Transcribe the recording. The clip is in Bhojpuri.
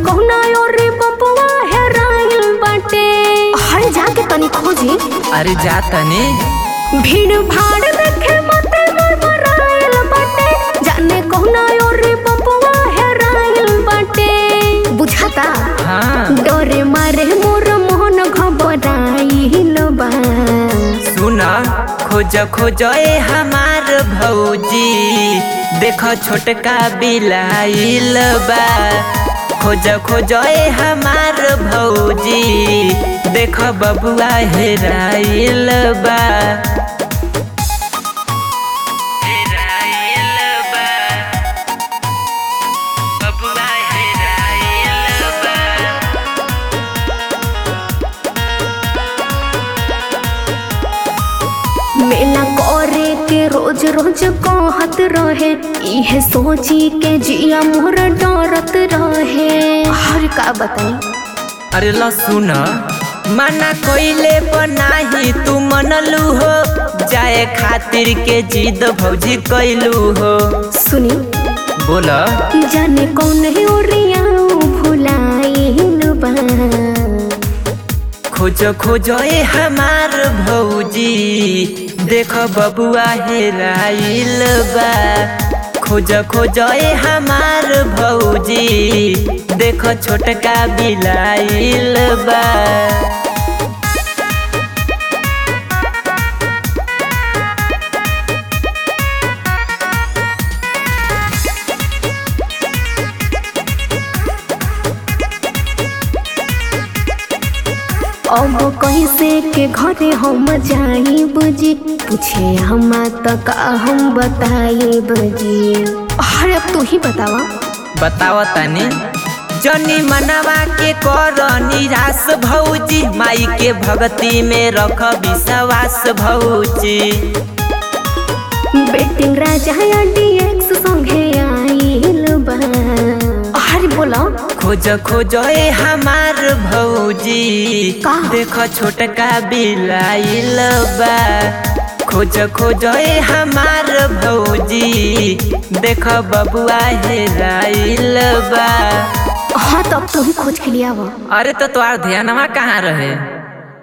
कहुना और बबुआ हेराइल बाटे हर जाके तनी खोजी अरे जा तनी भीड़ भाड़ देखे मते मरमराइल बाटे जाने कहुना और बबुआ हेराइल बाटे बुझाता हाँ डरे मारे मोर मोहन घबराइल बा सुन खोज खोज ए हमार भौजी देख छोटका बिलाइल बा खोज खोज ए हमार भौजी देख बबुआ हेराइल बा हेराइल बा बबुआ हेराइल बा मेला करे के रोज रोज कहत रहे इहे सोची के जिया मोर डरत रहे हर का बताई अरे ल सुन मना कोइले पर नाही तू मनलू हो जाए खातिर के जिद भौजी कैलू हो सुनी बोल जाने कौन है ओरिया भुलाइल बा खोज खोज ए हमार भौजी देख बबुआ हेराइल बा खोज खोज ए हमार भौजी देख छोटका बिलाइल बा अब कैसे के घरे हम जाई बुझी पूछे हम तक हम बताई बुझी अरे अब तू ही बतावा बताव तनी जनी मनवा के कर निराश भौजी माई के भक्ति में रख विश्वास भौजी बेटिंग राजा या डीएक्स संगे आइल बा अरे बोला खोज खोज ए हमार भौजी का? देख छोटका बिलाइल बा खोज खोज ए हमार भौजी देख बबुआ हेराइल बा हाँ तब तो ही खोज के लिया वो अरे तो तोहार ध्यानवा कहाँ रहे